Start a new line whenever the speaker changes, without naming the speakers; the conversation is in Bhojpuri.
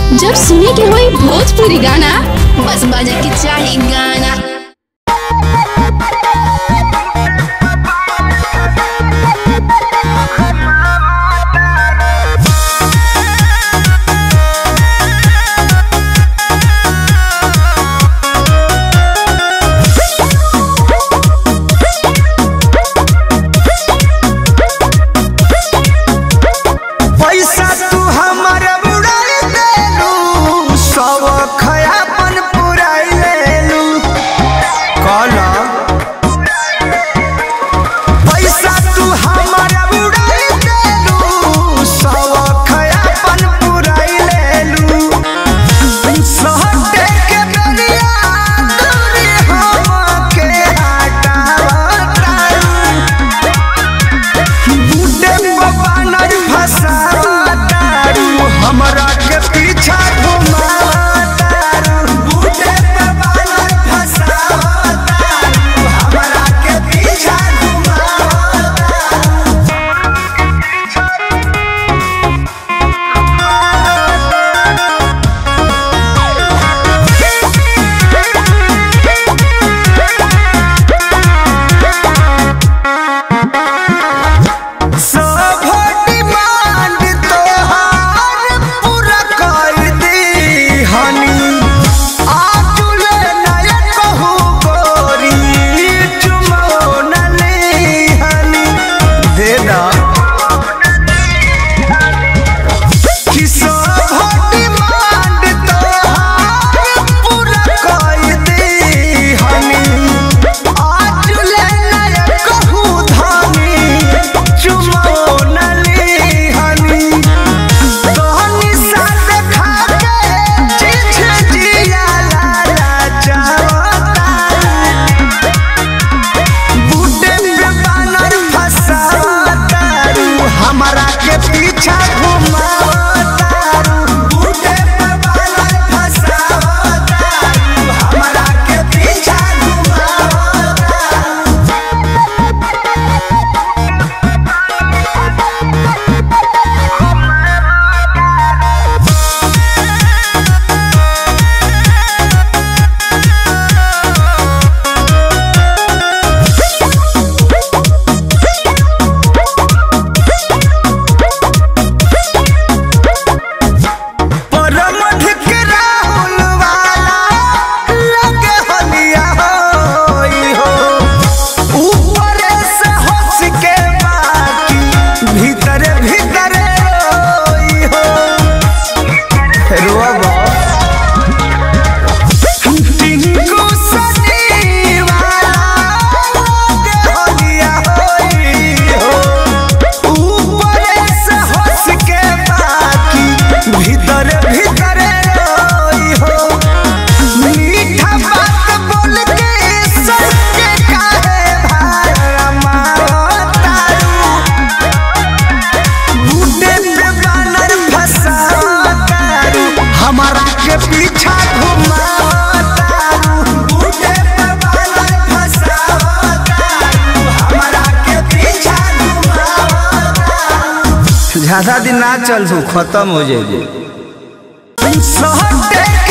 जब सुने के होई भोजपुरी गाना बस बजे के चाही गाना
पैसा तू हमर उड़ाई देलू सब खयापन पुराई लेलू कहला पैसा तू हमर उड़ाई देलू सब खयापन पुराई लेलू सहटे के बेरिया दूरी हमके हटावतारू बूटे बानर फसावतारू हमरा के पीछा घुमावतारू बूटे बानर फसावतारू हमरा के पीछा घुमावतारू सब डिमांड तोहार पूरा कर दी हनी आजुले नया कहू गोरी चुमो न ली हनी दे दा कि सब डिमांड तोहार पूरा कर दी हनी आजुले नया कहू धानी चुमो न ली हनी तोहनी साथ खा के चिछ जिया लाला चावता बूटे पे बानर फसावतारू हमरा के पीछा घुमावतारू बूटे पे बानर फसावतारू हमरा के पीछा घुमावतारू परमठ के राहुल वाला लगे हलिया होई हो ऊपर से हंस के बाकी भीतर भीतर रोई हो रोबा टिंकू सनी वाला लगे हलिया होई हो ऊपर से हंस के बाकी भीतर भीतर रोई हो मीठा बात बोल के सर के काहे भार मारतारू बूटे पे बानर फसावतारू हमारा के पीछा घुमावतारू बूटे पे बानर फसावतारू हमारा के पीछा घुमावतारू
ज्यादा दिन ना चल खत्म हो जाएगी
सहटे